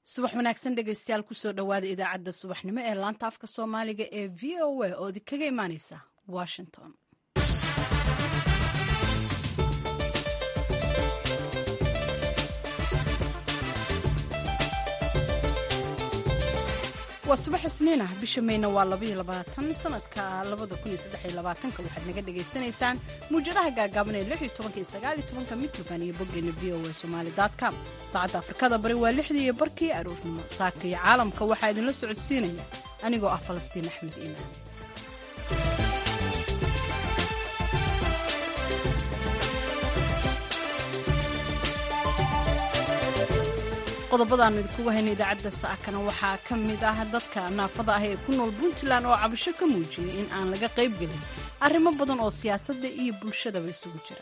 subax wanaagsan dhegeystayaal kusoo dhowaada idaacadda subaxnimo ee laanta afka soomaaliga ee v o a oo idinkaga imaaneysa washington waa subax isniin ah bisha meyna waa sanadka waxaad naga dhagaysanaysaan muwjadaha gaagaaban ee mitrband iyo boggeena v o a somalycom saacadda afrikada bari waa lixdii iyo barkii aroornimo saaka iyo caalamka waxaa idinla socodsiinaya anigoo ah falastiin axmed iimaan qodobadaanu idinkugu hayna idaacadda saakana waxaa ka mid ah dadka naafada ah ee ku nool puntland oo cabasho ka muujiyey in aan laga qayb gelin arrimo badan oo siyaasadda iyo bulshadaba isugu jira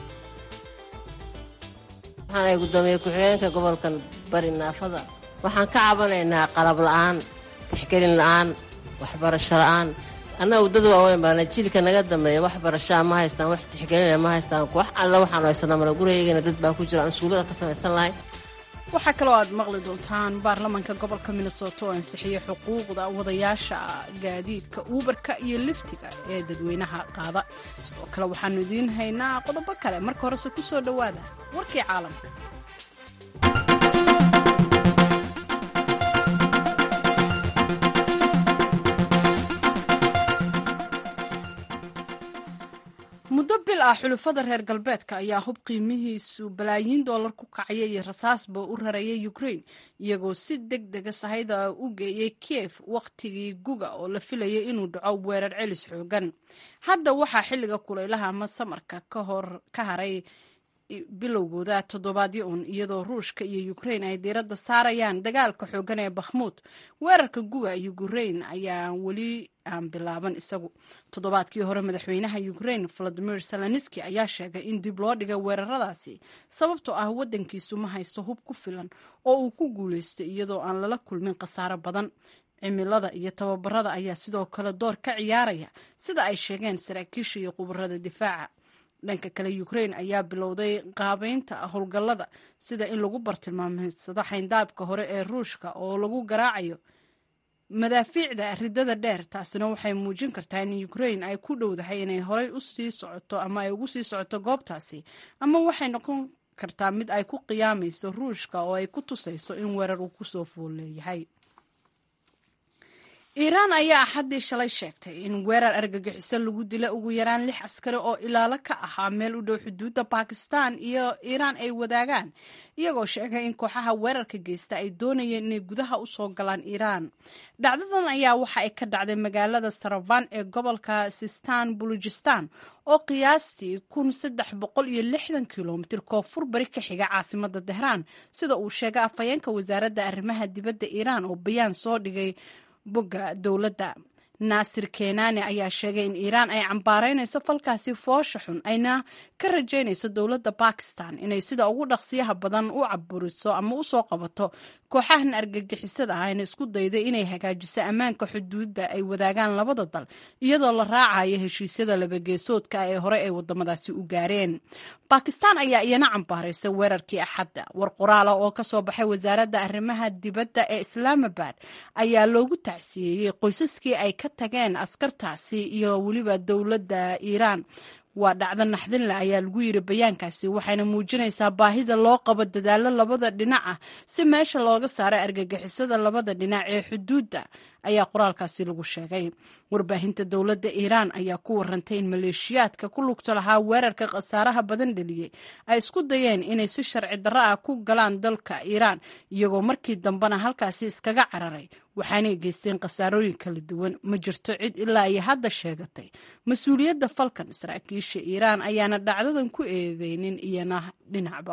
waxaanay guddoomiye ku-xigeenka gobolkan bari naafada waxaan ka cabanaynaa qalab la'aan tixgelin la'aan waxbarasho la'aan annaga waddada waaweyn baana jiilka naga dambeeya wax barashaa ma haystaan wax tixgelina ma haystaan wax alla waxaanu haysanaa mala gurigayagana dad baa ku jira aan suulada ka samaysan lahayn waxaa kaloo aad maqli doontaan baarlamaanka gobolka minnesota oo ansixiyey xuquuqda wadayaasha gaadiidka uubarka iyo liftiga ee dadweynaha qaada sidoo kale waxaanu idiin haynaa qodobo kale marka horese ku soo dhowaada warkii caalamka muddo bil ah xulufada reer galbeedka ayaa hub qiimihiisu balaayiin doolar ku kacaya iyo rasaasba u rarayay ukrain iyagoo si deg dega sahayda u geeyey kiev wakhtigii guga oo la filayay inuu dhaco weerar celis xoogan hadda waxaa xilliga kulaylaha ama samarka ka haray bilowgooda toddobaadyo un iyadoo ruushka iyo ukrain ay diiradda saarayaan dagaalka xoogan ee bakhmuud weerarka guga ukrain ayaa weli aan bilaaban isagu toddobaadkii hore madaxweynaha ukrain valadimir zelenski ayaa sheegay in dib loo dhigay weeraradaasi sababtoo ah waddankiisu ma haysto hub ku filan oo uu ku guulaystay iyadoo aan lala kulmin khasaaro badan cimilada iyo tababarada ayaa sidoo kale door ka ciyaaraya sida ay sheegeen saraakiisha iyo khubarada difaaca dhanka kale ukrain ayaa bilowday qaabeynta howlgallada sida in lagu bartilmaameedsado xayndaabka hore ee ruushka oo lagu garaacayo madaafiicda ridada dheer taasina waxay muujin kartaa in ukrain ay ku dhowdahay inay horey usii socoto ama ay ugu sii socoto goobtaasi ama waxay noqon kartaa mid ay ku qiyaamayso ruushka oo ay ku tusayso in weerar uu kusoo fool leeyahay iiraan ayaa axaddii shalay sheegtay in weerar argagixiso lagu dila ugu yaraan lix askari oo ilaalo ka ahaa meel u dhow xuduudda bakistan iyo iiraan ay wadaagaan iyagoo sheegay in kooxaha weerarka geysta ay doonayeen inay gudaha u soo galaan iiraan dhacdadan ayaa waxa ay ka dhacday magaalada saravan ee gobolka sistan bulujistan oo qiyaastii kun saddex boqol iyo lixdan kilomitir koonfur bari ka xiga caasimada tehraan sida uu sheegay afhayeenka wasaaradda arrimaha dibadda iiraan oo bayaan soo dhigay bogga dowladda naasir kenani ayaa sheegay in iiraan ay cambaaraynayso falkaasi foosha xun ayna ka rajaynayso dowladda bakistan inay sida ugu dhaqsiyaha badan u caburiso ama u soo qabato kooxahan argagixisada ah ayna isku dayday inay hagaajiso ammaanka xuduudda ay wadaagaan labada dal iyadoo la raacayo heshiisyada labageesoodka ee hore ay wadamadaasi u gaareen bakistan ayaa iyana cambaaraysay weerarkii axadda war qoraala oo ka soo baxay wasaaradda arrimaha dibadda ee islaamabad ayaa loogu tacsiyeeyey qoysaskii ay ka tageen askartaasi iyo weliba dowladda iiraan waa dhacdo naxdinle ayaa lagu yiri bayaankaasi waxayna muujinaysaa baahida loo qabo dadaalo labada dhinac ah si meesha looga saaro argagixisada labada dhinac ee xuduudda ayaa qoraalkaasi lagu sheegay warbaahinta dowladda iiraan ayaa ku warantay in maleeshiyaadka ku lugta lahaa weerarka khasaaraha badan dheliyey ay isku dayeen inay si sharci darro ah ku galaan dalka iiraan iyagoo markii dambena halkaasi iskaga cararay waxaanay geysteen khasaarooyin kala duwan ma jirto cid ilaa iyo hadda sheegatay mas-uuliyadda falkan saraakiisha iiraan ayaana dhacdadan ku eedeynin iyana dhinacba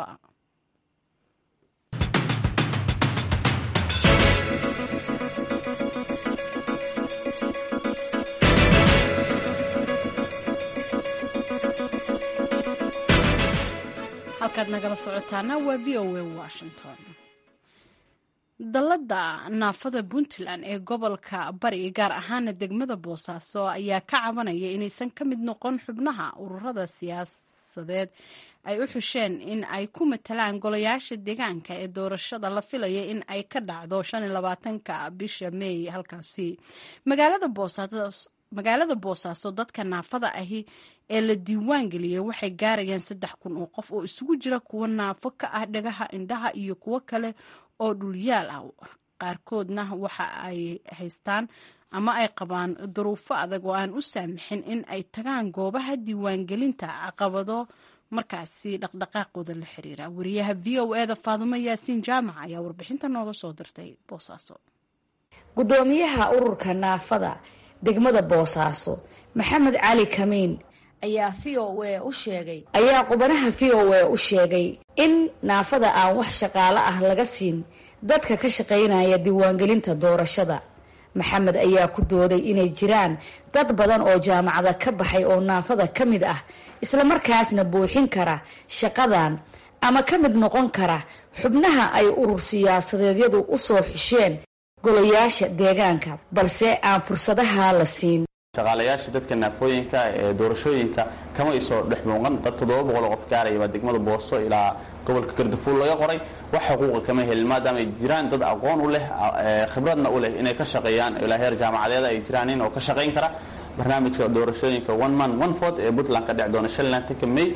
halkaad nagala socotaana waa v o a washington dallada naafada puntland ee gobolka bari gaar ahaana degmada boosaaso ayaa ka cabanaya inaysan ka mid noqon xubnaha ururada siyaasadeed ay u xusheen in ay ku matalaan golayaasha deegaanka ee doorashada la filaya in ay ka dhacdo ka bisha meey halkaasi magaalada boosaaso dadka naafada ahi ee la diiwaan geliyey waxay gaarayaan saddex kun oo qof oo isugu jira kuwo naafo ka ah dhagaha indhaha iyo kuwo kale oo dhulyaal ah qaarkoodna waxa ay haystaan ama ay qabaan duruufo adag oo aan u saamixin in ay tagaan goobaha diiwaangelinta caqabado markaasi dhaqdhaqaaqooda la xiriira wariyaha v o eda faadumo yaasiin jaamac ayaa warbixinta nooga soo dirtay boosaaso gudoomiyaha ururka naafada degmada boosaaso maxamed cali kamiin ayaa v o a u sheegay ayaa qubanaha v o a u sheegay in naafada aan wax shaqaalo ah laga siin dadka ka shaqaynaya diiwaangelinta doorashada maxamed ayaa ku dooday inay jiraan dad badan oo jaamacada ka baxay oo naafada ka mid ah islamarkaasna buuxin kara shaqadan ama ka mid noqon kara xubnaha ay urur siyaasadeedyadu u soo xusheen golayaasha deegaanka balse aan fursadaha la siin shaqaalayaasha dadka naafooyinka ee doorashooyinka kama isoo dhex muuqan dad toddoba boqol qof gaaraya baa degmada booso ilaa gobolka gardafuul laga qoray wax xuquuqa kama helin maadaama ay jiraan dad aqoon u leh khibradna u leh inay ka shaqeeyaan ilaa heer jaamacadeeda ay jiraan in oo ka shaqayn kara barnaamijka doorashooyinka one man one vote ee puntland ka dhec doona shanlantanka may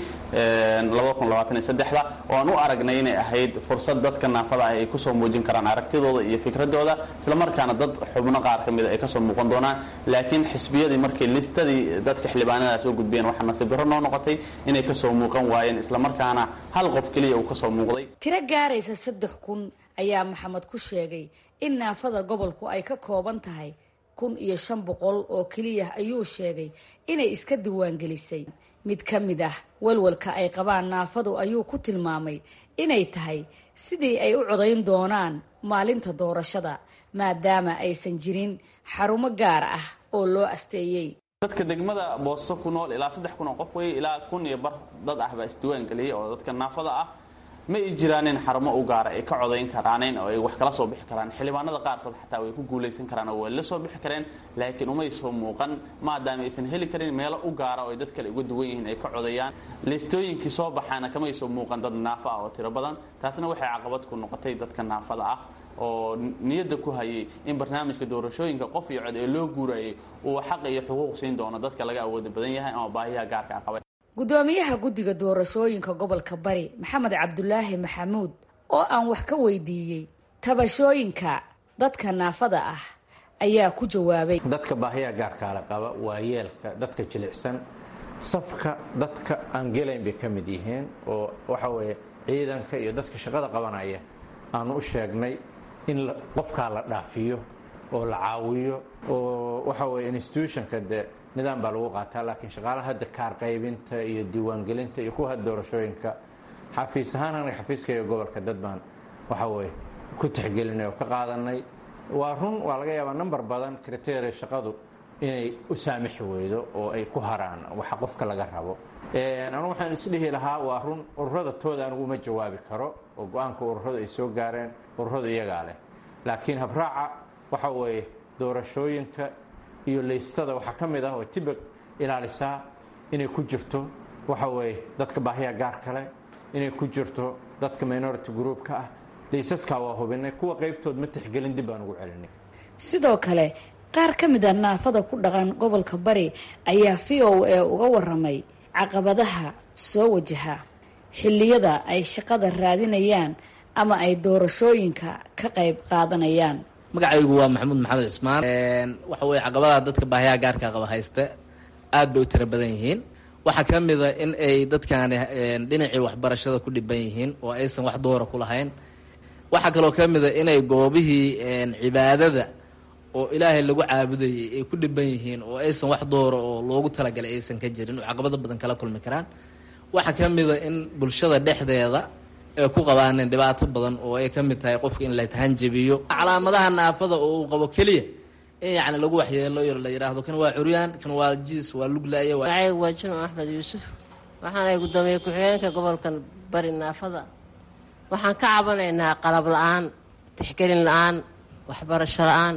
da oo aan u aragnay inay ahayd fursad dadka naafada ah ay kusoo muujin karaan aragtidooda iyo fikradooda islamarkaana dad xubno qaar ka mida ay kasoo muuqan doonaan laakiin xisbiyadii markay listadii dadka xildhibaanadaas u gudbiyeen waxaa nasiib darro noo noqotay inay kasoo muuqan waayeen islamarkaana hal qof keliya uu kasoo muuqday tiro gaaraysa saddex kun ayaa maxamed ku sheegay in naafada gobolku ay ka kooban tahay kun iyo shan boqol oo keliya ayuu sheegay inay iska diiwaangelisay mid ka mid ah walwalka ay qabaan naafadu ayuu ku tilmaamay inay tahay sidii ay u codayn doonaan maalinta doorashada maadaama aysan jirin xarumo gaar ah oo loo asteeyey dadka degmada booso ku nool ilaa saddex kun oo qof wey ilaa kun iyo bar dad ah baa isdiiwaan geliyay oo dadka naafada ah ma ay jiraanin xarumo u gaara ay ka codayn karaanin oo ay wax kala soo bixi karaan xildhibaanada qaarkood xataa way ku guulaysan karaan oo way la soo bixi kareen laakiin umay soo muuqan maadaama aysan heli karin meelo u gaara oo ay dad kale uga duwan yihiin ay ka codayaan liistooyinkii soo baxaana kamay soo muuqan dad naafo ah oo tiro badan taasna waxay caqabad ku noqotay dadka naafada ah oo niyadda ku hayay in barnaamijka doorashooyinka qof iyo cod ee loo guurayay uu xaq iyo xuquuq siin doono dadka laga awooda badan yahay ama baahiyaha gaarka a qabay gudoomiyaha guddiga doorashooyinka gobolka bari maxamed cabdulaahi maxamuud oo aan wax ka weydiiyey tabashooyinka dadka naafada ah ayaa ku jawaabay dadka baahiyaha gaarkaala qaba waa yeelka dadka jilicsan safka dadka aan gelayn bay ka mid yihiin oo waxa weeye ciidanka iyo dadka shaqada qabanaya aanu u sheegnay in qofkaa la dhaafiyo oo la caawiyo oo waxa weye institutionka de nidaam baa lagu qaataa laakiin shaqaalaha hadda kaar qaybinta iyo diiwaangelinta iyo kuwa hadda doorashooyinka xafiis ahaan anaga xafiiskaiyo gobolka dad baan waxa weye ku tixgelinay oo ka qaadanay waa run waa laga yaabaa number badan kriteria shaqadu inay u saamixi weydo oo ay ku haraan waxa qofka laga rabo anu waxaan isdhihi lahaa waa run ururada tooda anigu uma jawaabi karo oo go-aanka ururadu ay soo gaareen ururadu iyagaa leh laakiin habraaca waxa weeye doorashooyinka iyo laystada waxaa ka mid ah oo tibag ilaalisaa inay ku jirto waxa weeye dadka baahiya gaar kale inay ku jirto dadka minority groupka ah laysaskaa waa hubinay kuwa qaybtood ma tixgelin dib baan ugu celinay sidoo kale qaar ka mid a naafada ku dhaqan gobolka bari ayaa v o a uga waramay caqabadaha soo wajaha xilliyada ay shaqada raadinayaan ama ay doorashooyinka ka qayb qaadanayaan magacaygu waa maxamuud maxamed cismaan waxa weye caqabadaha dadka baahiyaha gaarka qaba haysta aad bay u tiro badan yihiin waxaa ka mid a in ay dadkaani dhinacii waxbarashada ku dhiban yihiin oo aysan wax doora ku lahayn waxaa kaloo ka mid a inay goobihii cibaadada oo ilaahay lagu caabudayay ay ku dhiban yihiin oo aysan wax doora oo loogu talagalay aysan ka jirin oo caqabado badan kala kulmi karaan waxaa ka mid a in bulshada dhexdeeda ay ku qabaaneen dhibaato badan oo ay ka mid tahay qofka in la tahanjabiyo calaamadaha naafada oo uu qabo keliya in yacni lagu waxyeelo yar la yidhaahdo kan waa curyaan kan waa jiis waa luglaya magacaygu waa jino axmed yuusuf waxaanay guddoomiye ku-xigeenka gobolka bari naafada waxaan ka cabanaynaa qalab la-aan tixgelin la-aan waxbarasho la-aan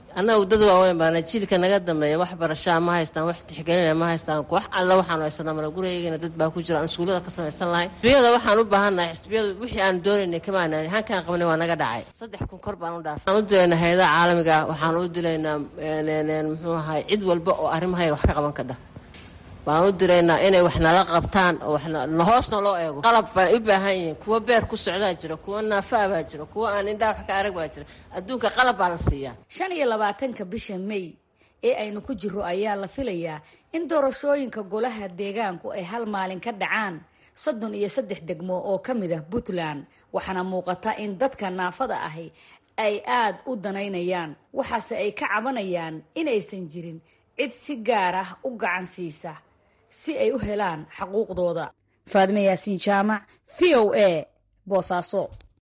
annagu dad waaweyn baana jiilka naga dambeeya wax barashaa ma haystaan wax tixgelina ma haystaan wax alla waxaanu haysanaa mala gurigeyna dad baa ku jira aan iskuullada ka samaysan lahayn xisbiyada waxaan u baahannahay xisbiyadu wixii aan doonaynay kama aanaan hankaan qabnay waa naga dhacay saddex kun kor baan u dhaafay waxaan u dilaynaa hay-adaha caalamiga waxaan u dilaynaa muxuu ahay cid walba oo arrimahayga wax ka qaban kadha baan u diraynaa inay wax nala qabtaan oo waxna hoosna loo eego qalab baan u baahan yihiin kuwa beer ku socdaa jira kuwa naafaa baa jira kuwa aan indhaa wax ka arag baa jira adduunka qalab baa la siiyaa shan iyo labaatanka bisha may ee aynu ku jiro ayaa la filayaa in doorashooyinka golaha deegaanku ay hal maalin ka dhacaan soddon iyo saddex degmo oo ka mid ah puntland waxaana muuqata in dadka naafada ahi ay aad u danaynayaan waxaase ay ka cabanayaan inaysan jirin cid si gaar ah u gacan siisa si ay u helaan xaquuqdooda faadime yaasiin jaamac v o a boosaaso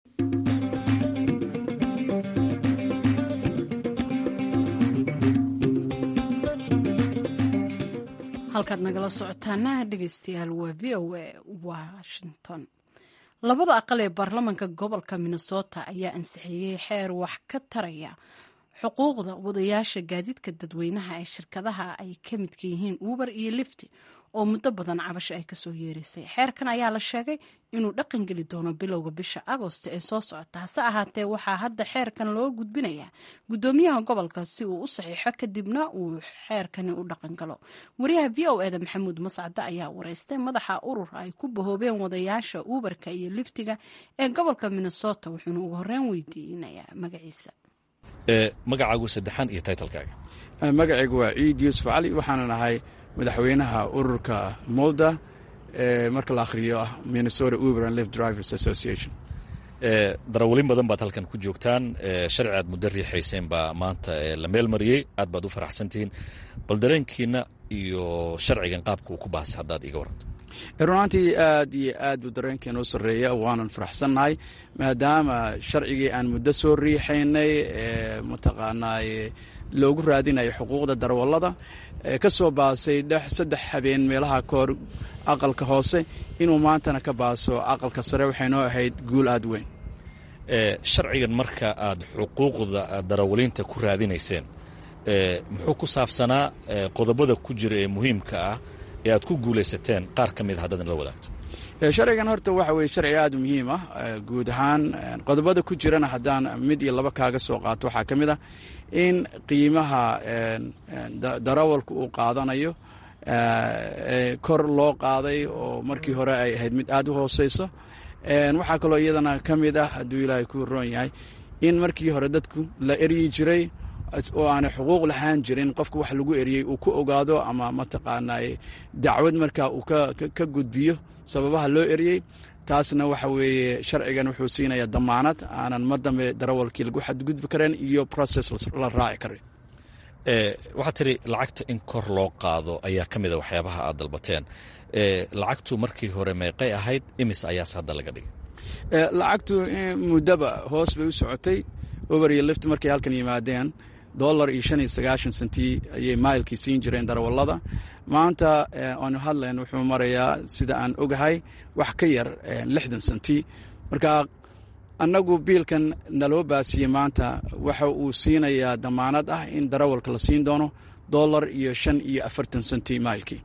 halkaad nagala socotaana dhegeystayaal waa v o a washington labada aqal ee baarlamanka gobolka minnesota ayaa ansixiyey xeer wax ka taraya xuquuqda wadayaasha gaadiidka dadweynaha ee shirkadaha ay ka midka yihiin uber iyo lifti oo muddo badan cabasho ay kasoo yeeraysay xeerkan ayaa la sheegay inuu dhaqan geli doono bilowga bisha agosto ee soo socota hase ahaatee waxaa hadda xeerkan loo gudbinayaa gudoomiyaha gobolka si uu u saxiixo kadibna uu xeerkani u dhaqan galo wariyaha v o eda maxamuud mascade ayaa wareystay madaxa urur ay ku bahoobeen wadayaasha uberka iyo liftiga ee gobolka minnesota wuxuuna ugu horeyn weydiinayaa magaciisa magacaagu saddexaan iyo taytalkaaga magacaygu waa ciid yuusuf cali waxaana nahay madaxweynaha ururka molda ee marka la akhriyo ah minnesota uber and lift drivers association darawalin badan baad halkan ku joogtaan sharci aad muddo riixayseen baa maanta la meel mariyey aad baad u faraxsantihiin bal dareenkiina iyo sharcigan qaabka uu ku baasay haddaad iiga waranto runaantii aad iyo aad buu dareenkeena u sarreeya waanan faraxsannahay maadaama sharcigii aan muddo soo riixaynay ee mataqaanaa loogu raadinayo xuquuqda darawallada ka soo baasay saddex habeen meelaha kahor aqalka hoose inuu maantana ka baaso aqalka sare waxay noo ahayd guul aad weyn sharcigan marka aad xuquuqda darawaliinta ku raadinayseen muxuu ku saabsanaa qodobada ku jira ee muhiimka ah ee aad ku guulaysateen qaar ka mid a haddaad la wadaagto sharcigan horta waxa weye sharci aad muhiim ah guud ahaan qodobada ku jirana haddaan mid iyo laba kaaga soo qaato waxaa ka mid ah in qiimaha darawalka uu qaadanayo kor loo qaaday oo markii hore ay ahayd mid aad u hooseyso waxaa kaloo iyadana ka mid ah hadduu ilaahay ku roon yahay in markii hore dadku la eryi jiray oo aanay xuquuq lahaan jirin qofka wax lagu eriyey uu ku ogaado ama mataqaanaa dacwad markaa uu ka gudbiyo sababaha loo eriyey taasna waxa weeye sharcigan wuxuu siinayaa damaanad aanan mar dambe darawalkii lagu xadgudbi karen iyo process la raaci karin waxaad tiri lacagta in kor loo qaado ayaa ka mida waxyaabaha aad dalbateen lacagtu markii hore meeqay ahayd imis ayaas hadda laga dhigay lacagtu muddaba hoos bay u socotay over iyo lift markay halkan yimaadeen dollar iyo shan iyo sagaashan sentii ayay mailkii siin jireen darawallada maanta aanu hadlayn wuxuu marayaa sida aan ogahay wax ka yar lixdan sentii marka annagu biilkan naloo baasiyey maanta waxa uu siinayaa damaanad ah in darawalka la siin doono dollar iyo shan iyo afartan sentii mailkii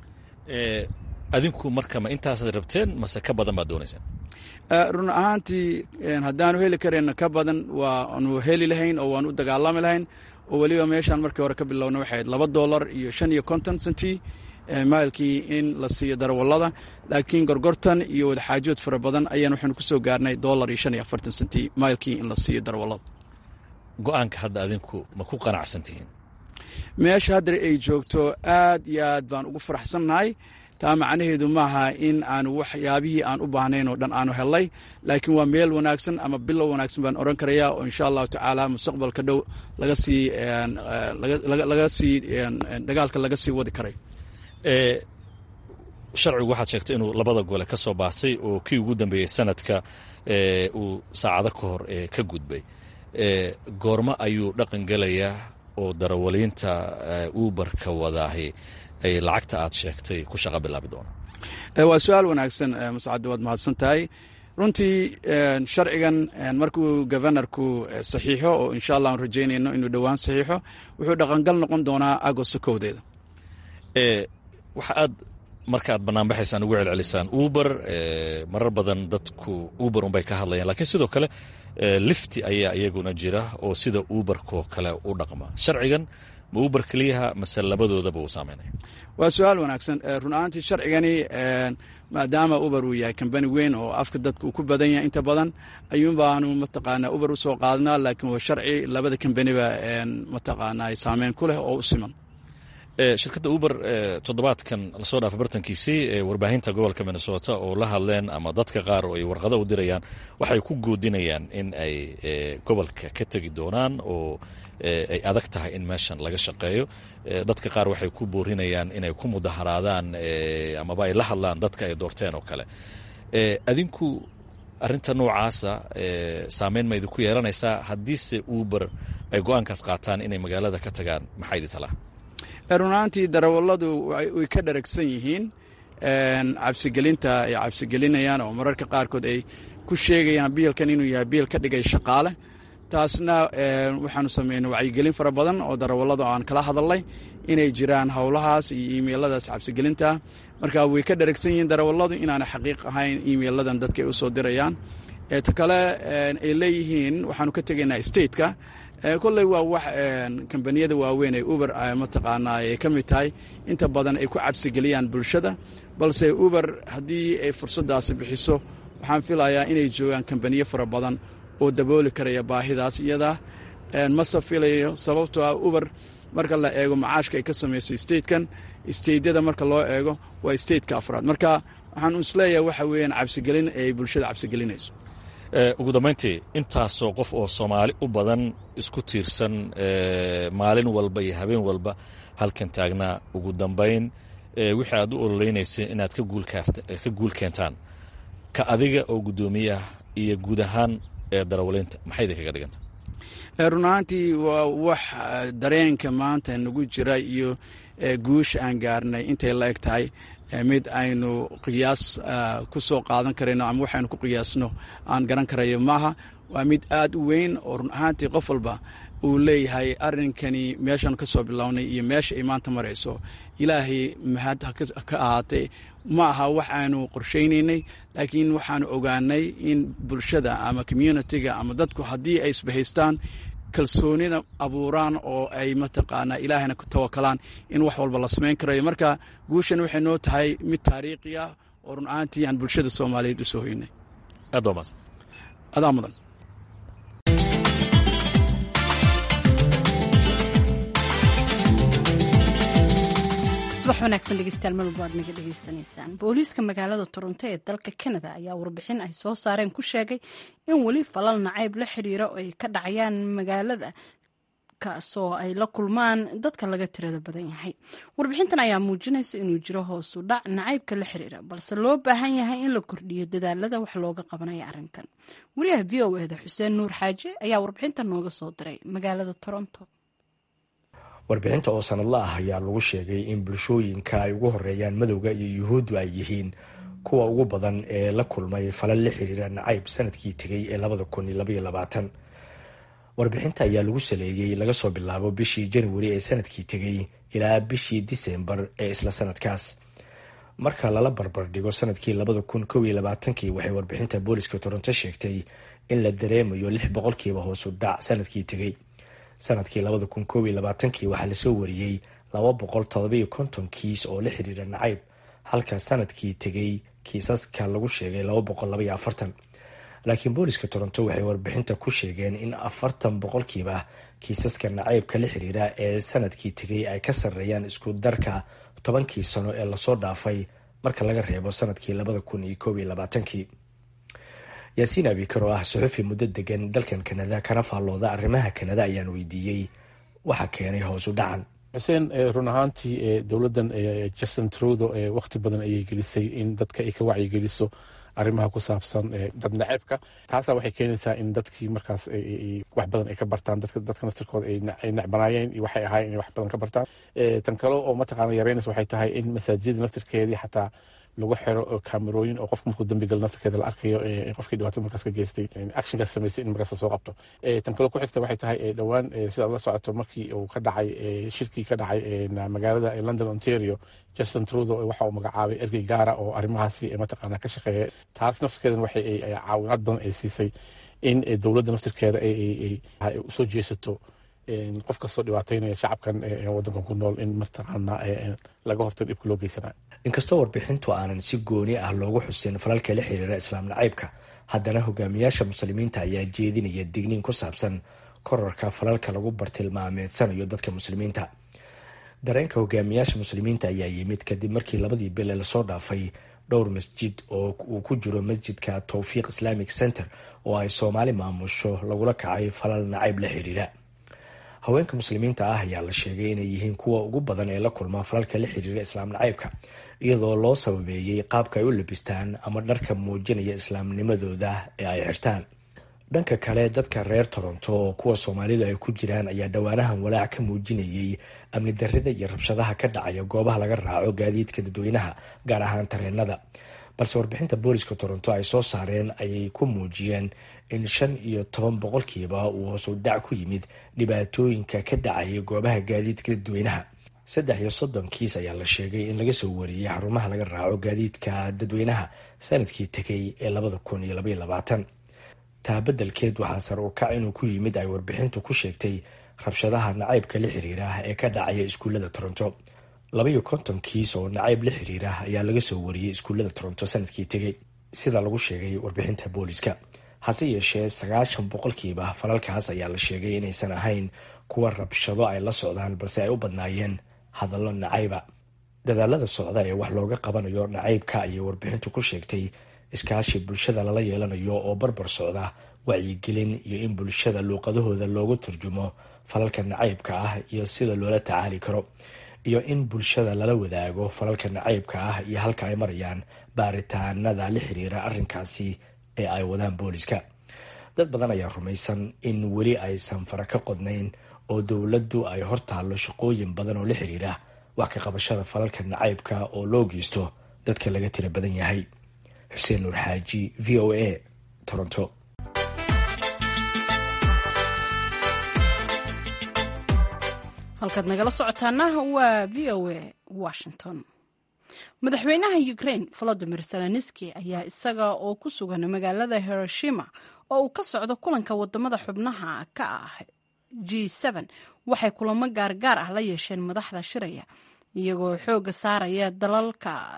adinku marka ma intaasaad rabteen mase ka badan baad doonayseen run ahaantii haddaanu heli karayna ka badan waanu heli lahayn oo waanu u dagaalami lahayn oo weliba meeshaan markii hore ka bilowna waxay ahayd laba dollar iyo shan iyo konton sentii mailkii in la siiyo darawallada laakiin gorgortan iyo wadaxaajood fara badan ayaan waxaanu ku soo gaarnay dollar iyo shan iyo afartan sentii mailkii in la siiyo darawallada go-aanka hadda adinku ma ku qanacsan tihiin meesha haddar ay joogto aad iyo aad baan ugu faraxsannahay taa macnaheedu maaha in aanu waxyaabihii aan u baahnayn oo dhan aanu hellay laakiin waa meel wanaagsan ama bilow wanaagsan baan oran karayaa oo insha allahu tacaala mustaqbalka dhow laga sii laga sii dagaalka laga sii wadi karay sharcigu waxaad sheegtay inuu labada gole ka soo baasay oo kii ugu dambeeyey sanadka uu saacado ka hor ka gudbay goormo ayuu dhaqan gelayaa oo darawaliinta uberka wadaahi ay lacagta aad sheegtay ku shaqa bilaabi doonaan waa su-aal wanaagsan mascadde waad mahadsan tahay runtii sharcigan markuu governorku saxiixo oo insha allah aan rajaynayno inuu dhowaan saxiixo wuxuu dhaqangal noqon doonaa agosto kowdeeda waxa aad marka aad banaanbaxaysaan ugu celcelisaan uber marar badan dadku uber unbay ka hadlayaan lakiin sidoo kale lifti ayaa iyaguna jira oo sida uberkoo kale u dhaqma sharcigan ma uber keliyaha mase labadoodaba uu saameynaya waa su-aal wanaagsan run ahaantii sharcigani maadaama uber uu yahay kambani weyn oo afka dadka uu ku badan yahay inta badan ayuun baanu mataqaanaa uber usoo qaadnaa laakiin waa sharci labada kambaniba mataqaanaa saameyn ku leh oo u siman shirkadda uber toddobaadkan lasoo dhaafa bartankiisii warbaahinta gobolka minnesota oo la hadleen ama dadka qaar oo ay warqado u dirayaan waxay ku goodinayaan in ay gobolka ka tegi doonaan oo ay adag tahay in meeshan laga shaqeeyo dadka qaar waxay ku boorinayaan inay ku mudaharaadaan amaba ay la hadlaan dadka ay doorteen oo kale adinku arinta noocaasa saameyn ma idinku yeelanaysaa haddiise uber ay go-aankaas qaataan inay magaalada ka tagaan maxaa idi talaa runaantii darawalladu way ka dharagsan yihiin cabsigelinta ay cabsigelinayaan oo mararka qaarkood ay ku sheegayaan biilkan inuu yahay biil ka dhigay shaqaale taasna waxaanu sameynay wacyigelin fara badan oo darawallada aan kala hadalnay inay jiraan howlahaas iyo imeiladaas cabsigelinta marka way ka dharagsan yihiin darawalladu inaana xaqiiq ahayn imeiladan dadka ay u soo dirayaan ta kale ay leeyihiin waxaanu ka tegaynaa stateka kolley waa wax kambaniyada waaweyn ee uber mataqaanaa ay ka mid tahay inta badan ay ku cabsigeliyaan bulshada balse uber haddii ay fursaddaasi bixiso waxaan filayaa inay joogaan kambaniyo fara badan oo dabooli karaya baahidaas iyada mase filayo sababtoo ah uber marka la eego macaashka ay ka samaysay statekan stateyada marka loo eego waa stateka afraad marka waxaan isleeyahay waxa weeyaan cabsigelin ay bulshada cabsigelinayso ugu dambayntii intaasoo qof oo soomaali u badan isku tiirsan maalin walba iyo habeen walba halkan taagnaa ugu dambayn wixii aad u ololeynayseen inaad ka guul keentaan ka adiga oo guddoomiyaah iyo guud ahaan darawaliinta maxay idinkaga dhiganta run ahaantii waa wax dareenka maanta nagu jira iyo guusha aan gaarnay intay la eg tahay mid aynu qiyaas ku soo qaadan karayno ama waxaynu ku qiyaasno aan garan karayo maaha waa mid aad u weyn oo run ahaantii qof walba uu leeyahay arrinkani meeshan ka soo bilownay iyo meesha ay maanta marayso ilaahay mahad ka ahaatay ma aha wax aanu qorshaynaynay laakiin waxaanu ogaanay in bulshada ama communitiga ama dadku haddii ay isbahaystaan kalsoonida abuuraan oo ay mataqaanaa ilaahayna ku tawakalaan in wax walba la samayn karayo marka guushan waxay noo tahay mid taariikhi ah oo run ahaantii aan bulshada soomaaliyeed u soo hoynay aad waa maadsan adaa mudan subax wanaagsan dhegeystayaal mar walba aad naga dhegeysanaysaan booliiska magaalada toronto ee dalka canada ayaa warbixin ay soo saareen ku sheegay in weli falal nacayb la xiriira oo ay ka dhacayaan magaalada kaasoo ay la kulmaan dadka laga tirada badan yahay warbixintan ayaa muujinaysa inuu jiro hoosu dhac nacaybka la xiriira balse loo baahan yahay in la kordhiyo dadaalada wax looga qabanaya arrinkan wariyaha v o eda xuseen nuur xaaje ayaa warbixintan nooga soo diray magaalada toronto warbixinta oo sanadla ah ayaa lagu sheegay in bulshooyinka ay ugu horeeyaan madowga iyo yuhuuddu ay yihiin kuwa ugu badan ee la kulmay falal la xiriira nacayb sanadkii tegay ee labada kun iyo labaiyo labaatan warbixinta ayaa lagu saleeyey laga soo bilaabo bishii januari ee sanadkii tegay ilaa bishii disembar ee isla sanadkaas marka lala barbar dhigo sanadkii labada kun kow iyo labaatankii waxay warbixinta booliska toronto sheegtay in la dareemayo lix boqolkiiba hoosu dhac sanadkii tegay sanadkii labada kun koob iyo labaatankii waxaa lasoo wariyey laba boqol todobiyo konton kiis oo la xiriira nacayb halka sanadkii tegay kiisaska lagu sheegay laba boqol labaiyo afartan laakiin booliska toronto waxay warbixinta ku sheegeen in afartan boqolkiiba kiisaska nacaybka la xiriira ee sanadkii tegay ay ka sarreeyaan isku darka tobankii sano ee lasoo dhaafay marka laga reebo sanadkii labada kun iyo koob iyo labaatankii yaasiin abikar oo ah suxufi muddo degan dalkan kanada kana faallooda arrimaha kanada ayaan weydiiyey waxa keenay hoos u dhacan xuseen run ahaantii dowladdan justin trudo wakti badan ayay gelisay in dadka ay ka wacyigeliso arrimaha ku saabsan dad naceebka taasa waxay keenaysaa in dadkii markaas wax badan ay ka bartaan dadka naftirkooda ay necbanaayeen iyo waxay ahaayeen inay wax badan ka bartaan tan kale oo mataqaana yareynaysa waxay tahay in masaajida naftirkeedii xataa lagu xiro kamerooyin oo qofka markuu dambi galo naftarkeeda la arkayo qofkii dhibaatada markaas ka geystay actionkaas samaystay in markaas lasoo qabto tan kale ku xigta waxay tahay dhowaan sidaad la socoto markii uu ka dhacay shirkii ka dhacay magaalada london ontario justin trudo waxa uu magacaabay ergey gaara oo arrimahaasi mataqaanaa ka shaqeeya taas naftarkeedan waxay caawinaad badan ay siisay in dowladda naftirkeeda ay usoo jeesato qof kastoo dhibaataynaya shacabkan wadankan ku nool in mataqaana laga hortago dhibka loo geysanayo inkastoo warbixintu aanan si gooni ah loogu xusin falalka la xiriira islaam nacaybka haddana hogaamiyaasha muslimiinta ayaa jeedinaya digniin ku saabsan korarka falalka lagu bartilmaameedsanayo dadka muslimiinta dareenka hogaamiyaasha muslimiinta ayaa yimid kadib markii labadii bile lasoo dhaafay dhowr masjid oo uu ku jiro masjidka towfiiq islamic center oo ay soomaali maamusho lagula kacay falal nacayb la xiriira haweenka muslimiinta ah ayaa la sheegay inay yihiin kuwa ugu badan ee la kulma falalka la xiriira islaam nacaybka iyadoo loo sababeeyey qaabka ay u labistaan ama dharka muujinaya islaamnimadooda ee ay xirtaan dhanka kale dadka reer toronto oo kuwa soomaalidu ay ku jiraan ayaa dhowaanahan walaac ka muujinayay amni darrida iyo rabshadaha ka dhacaya goobaha laga raaco gaadiidka dadweynaha gaar ahaan tareenada balse warbixinta booliska toronto ay soo saareen ayay ku muujiyeen in shan iyo toban boqolkiiba uu hoosu dhac ku yimid dhibaatooyinka ka dhacaya goobaha gaadiidka dadweynaha saddex iyo soddon kiis ayaa la sheegay in laga soo wariyey xarumaha laga raaco gaadiidka dadweynaha sanadkii tegay ee labada kun iyo labaiyo labaatan taa beddelkeed waxaa sar u kac inuu ku yimid ay warbixintu ku sheegtay rabshadaha nacaybka la xiriira ee ka dhacaya iskuullada toronto labaiyo konton kiis oo nacayb la xiriira ayaa laga soo wariyey iskuullada toronto sanadkii tegay sida lagu sheegay warbixinta booliska hase yeeshee sagaashan boqolkiiba falalkaas ayaa la sheegay inaysan ahayn kuwa rabshado ay la socdaan balse ay u badnaayeen hadallo nacayba dadaalada socda ee wax looga qabanayo nacaybka ayay warbixintu ku sheegtay iskaashi bulshada lala yeelanayo oo barbar socda wacyigelin iyo in bulshada luuqadahooda loogu turjumo falalka nacaybka ah iyo sida loola tacaali karo iyo in bulshada lala wadaago falalka nacaybka ah iyo halka ay marayaan baaritaanada la xiriira arrinkaasi ee ay wadaan booliska dad badan ayaa rumaysan in weli aysan fara ka qodnayn oo dowladdu ay hortaallo shaqooyin badan oo la xiriira wax ka qabashada falalka nacaybka oo loo geysto dadka laga tira badan yahay xuseen nuur xaaji v o a toronto halkaad nagala socotaana waa v o a washington madaxweynaha ukraine volodimir zelenski ayaa isaga oo ku sugan magaalada hiroshima oo uu ka socdo kulanka wadamada xubnaha ka ah g waxay kulamo gaargaar ah la yeesheen madaxda shiraya iyagoo xooga saaraya dalalka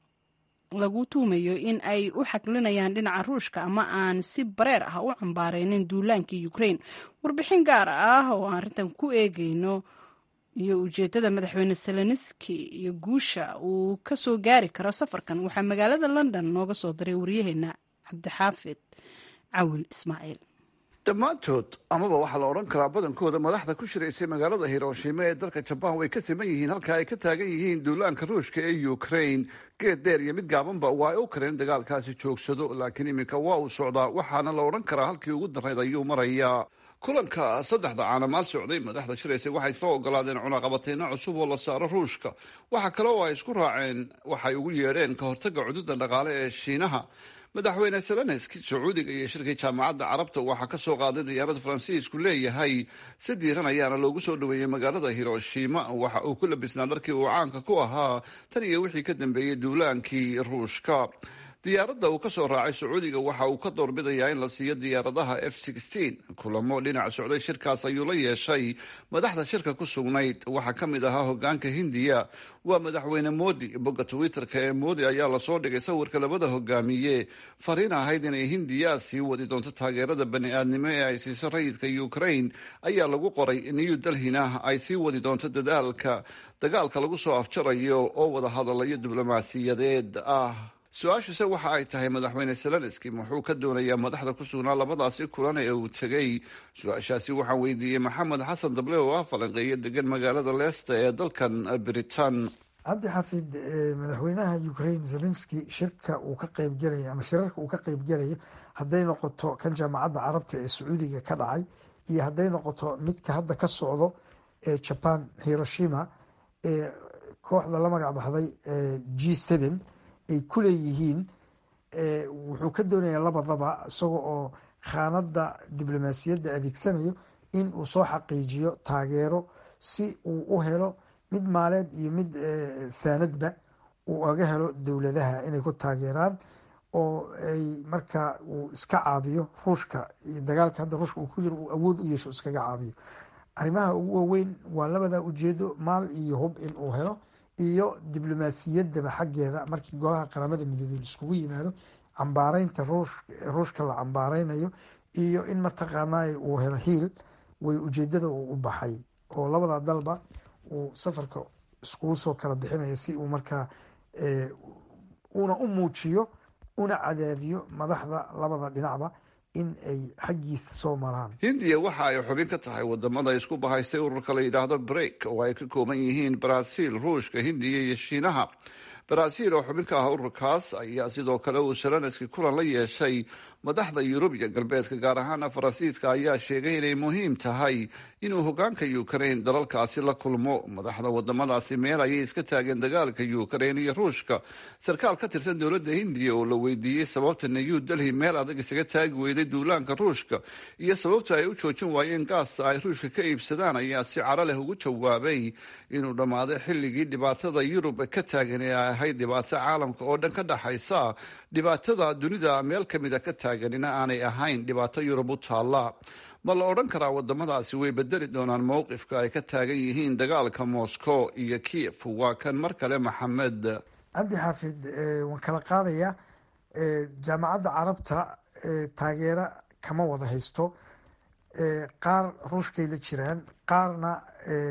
lagu tuumayo in ay u xaglinayaan dhinaca ruushka ama aan si bareer ah u cambaareynin duulaankii ukraine warbixin gaar ah oo aan arrintan ku eegeyno iyo ujeedada madaxweyne seleniski iyo guusha uu ka soo gaari karo safarkan waxaa magaalada london nooga soo diray waryaheena cabdixaafid cawil ismaaciil dhammaantood amaba waxaa la odhan karaa badankooda madaxda ku shiraysay magaalada hiroshima ee dalka jabaan way ka siman yihiin halka ay ka taagan yihiin duulaanka ruushka ee ukraine geed dheer iyo mid gaabanba waa ay u kareen dagaalkaasi joogsado laakiin iminka waa uu socdaa waxaana la odhan karaa halkii ugu darayd ayuu marayaa kulanka saddexda caanamaal socday madaxda shiraysay waxay soo ogolaadeen cunaqabateyno cusub oo la saaro ruushka waxa kale oo ay isku raaceen waxay ugu yeedheen ka hortaga cududa dhaqaale ee shiinaha madaxweyne zelenski sacuudiga iyo shirkii jaamacadda carabta waxaa ka soo qaaday diyaarada faransiisku leeyahay si diiran ayaana loogu soo dhaweeyey magaalada hiroshima waxa uu ku labisnaa dharkii uu caanka ku ahaa tan iyo wixii ka dambeeyey duulaankii ruushka diyaaradda uu ka soo raacay sacuudiga waxa uu ka doorbidayaa in la siiyo diyaaradaha f kulamo dhinac socday shirkaas ayuu la yeeshay madaxda shirka ku sugnayd waxaa ka mid ahaa hogaanka hindiya waa madaxweyne moodi bogga twitter-ka ee moodi ayaa lasoo dhigay sawirka labada hogaamiye fariin ahayd inay hindiya sii wadi doonto taageerada bani-aadnimo ee ay siiso rayidka ukraine ayaa lagu qoray new delhina ay sii wadi doonto dadaalka dagaalka lagu soo afjarayo oo wada hadalayo diblomaasiyadeed ah su-aashuse waxa ay tahay madaxweyne zelenski muxuu ka doonayaa madaxda ku sugnaa labadaasi kulan ee uu tegey su-aashaasi waxaan weydiiyey maxamed xasan dable oo ah falanqeeyo degan magaalada leesta ee dalkan britain cabdi xafid madaxweynaha ukraine zelenski shirka uu ka qeybgelaya ama shirarka uu ka qeybgelaya hadday noqoto kan jaamacadda carabta ee sacuudiga ka dhacay iyo hadday noqoto midka hadda ka socdo ee jaban hiroshima ee kooxda la magac baxday g seven ay ku leeyihiin wuxuu ka doonayaa labadaba isaga oo khaanada diblomaasiyadda adeegsanayo in uu soo xaqiijiyo taageero si uu u helo mid maaleed iyo mid saanadba uu aga helo dowladaha inay ku taageeraan oo ay markaa uu iska caabiyo ruushka iyo dagaalka hadda ruushka uu ku jiro uu awood u yeesho iskaga caabiyo arrimaha ugu waaweyn waa labada ujeedo maal iyo hub in uu helo iyo diblomaasiyaddaba xaggeeda markii golaha qaramada midoobey iskugu yimaado cambaareynta ruushka la cambaareynayo iyo in mataqaanaa uu helo hiil way ujeedada uu u baxay oo labada dalba uu safarka iskugu soo kala bixinayo si uu markaa una u muujiyo una cadaadiyo madaxda labada dhinacba in ay xaggiisa soo maraan hindiya waxa ay xubin ka tahay wadamada isku bahaystay ururka la yidhaahdo break oo ay ka kooban yihiin brazil ruushka hindiya iyo shiinaha brazil oo xubin ka ah ururkaas ayaa sidoo kale uu shalanski kulan la yeeshay madaxda yurub iyo galbeedka gaar ahaana faransiiska ayaa sheegay inay muhiim tahay inuu hogaanka ukraine dalalkaasi la kulmo madaxda wadamadaasi meel ayay iska taageen dagaalka ukraine iyo ruushka sarkaal ka tirsan dowladda hindiya oo la weydiiyey sababta new delhi meel adag isaga taagi weyday duulaanka ruushka iyo sababta ay u joojin waayeen gaasta ay ruushka ka iibsadaan ayaa si caro leh ugu jawaabay inuu dhammaaday xilligii dhibaatada yurub ka taagan ee ay ahayd dhibaato caalamka oo dhan ka dhaxaysa dhibaatada dunida meel kamida ka taaganina aanay ahayn dhibaato yurub u taalla ma la odhan karaa wadamadaasi way bedeli doonaan mowqifka ay ka taagan yihiin dagaalka moscow iyo kiev waa kan mar kale maxamed cabdi xaafid waan kala qaadaya jaamacadda carabta taageero kama wada haysto qaar ruushkay la jiraan qaarna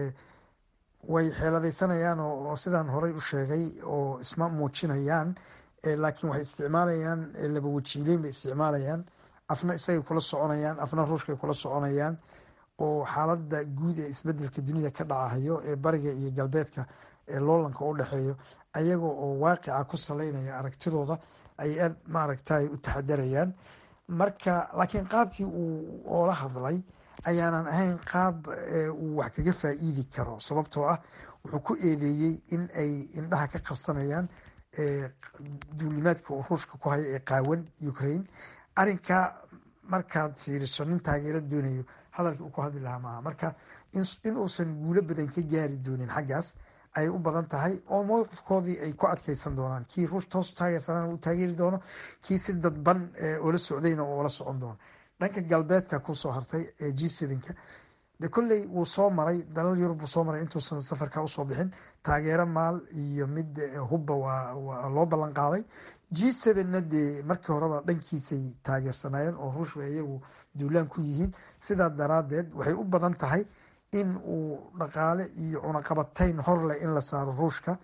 way xeeladaysanayaan oo sidaan horey u sheegay oo isma muujinayaan laakiin waxay isticmaalayaan laba wajiileyn bay isticmaalayaan afna isagay kula soconayaan afna ruushkay kula soconayaan oo xaalada guud ee isbedelka dunida ka dhacahayo ee bariga iyo galbeedka ee loolanka u dhexeeyo ayaga oo waaqica ku saleynaya aragtidooda ay aad maaragtay u taxadarayaan marka laakiin qaabkii uu oola hadlay ayaanan ahayn qaab uu wax kaga faa-iidi karo sababtoo ah wuxuu ku eedeeyey in ay indhaha ka qarsanayaan duulimaadka uu ruushka ku hayo ee qaawan ukraine arinka markaad fiiriso nin taageero doonayo hadalkii uu ku hadli lahaa maaha marka in uusan guulo badan ka gaari doonin xaggaas ayay u badan tahay oo mowqifkoodii ay ku adkeysan doonaan kii ruush toos taageersanaan uu taageeri doono kii si dadban oola socdayna oo la socon doono dhanka galbeedka kusoo hartay ee g sevenka de kolley wuu soo maray dalal yurub wuu soo maray intuusan safarka usoo bixin taageero maal iyo mid hubba waa loo ballan qaaday g sevenna dee markii horeba dhankiisay taageersanayeen oo ruushka iyagu duulaan ku yihiin sidaa daraadeed waxay u badan tahay in uu dhaqaale iyo cunaqabatayn horleh in la saaro ruushka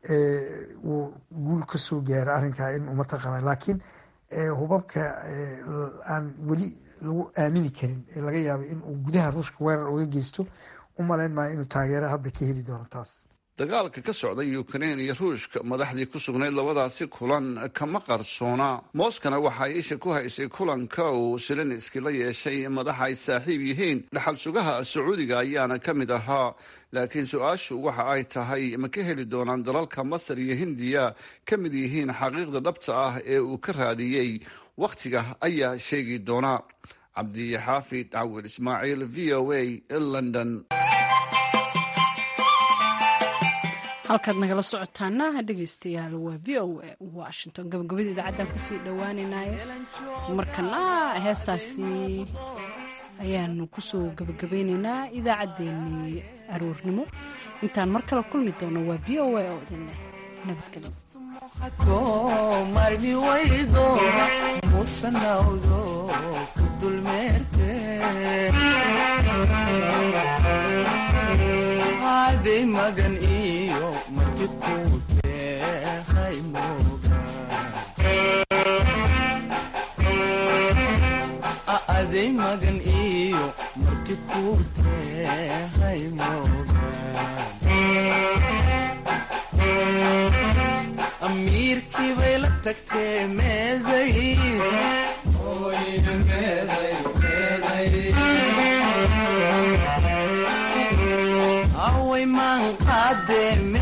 uu guul kasoo gaaro arrinkaa in mataqaana laakiin hubabka aan weli lagu aamini karin ee laga yaaba in uu gudaha ruushka weerar uga geysto u malayn maayo inuu taageero hadda ka heli doono taas dagaalka ka socda ukraine iyo ruushka madaxdii ku sugnayd labadaasi kulan kama qarsoona mooskana waxa ay isha ku haysay kulanka uu selenski la yeeshay madaxa ay saaxiib yihiin dhaxal sugaha sacuudiga ayaana ka mid ahaa laakiin su-aashu waxa ay tahay ma ka heli doonaan dalalka masar iyo hindiya ka mid yihiin xaqiiqda dhabta ah ee uu ka raadiyey wakhtiga ayaa sheegi doona cabdixaafid cawil ismaaciil v o a london halkaad nagala socotaana dhegeystayaal waa v o a washington gabagabada idaacaddan kusii dhowaaneynaaye markana heestaasi ayaanu kusoo gabagabeyneynaa idaacaddeenii aroornimo intaan mar kale kulmi doono waa v o a oo idinleh nabadgelyo marmi waydo musanawdo ku dulmeerte aday magan iyo marti kuutehay mogaday magan iyo marti kuutehay mogan amiirkii bay la tagtee meeday away maan qaadee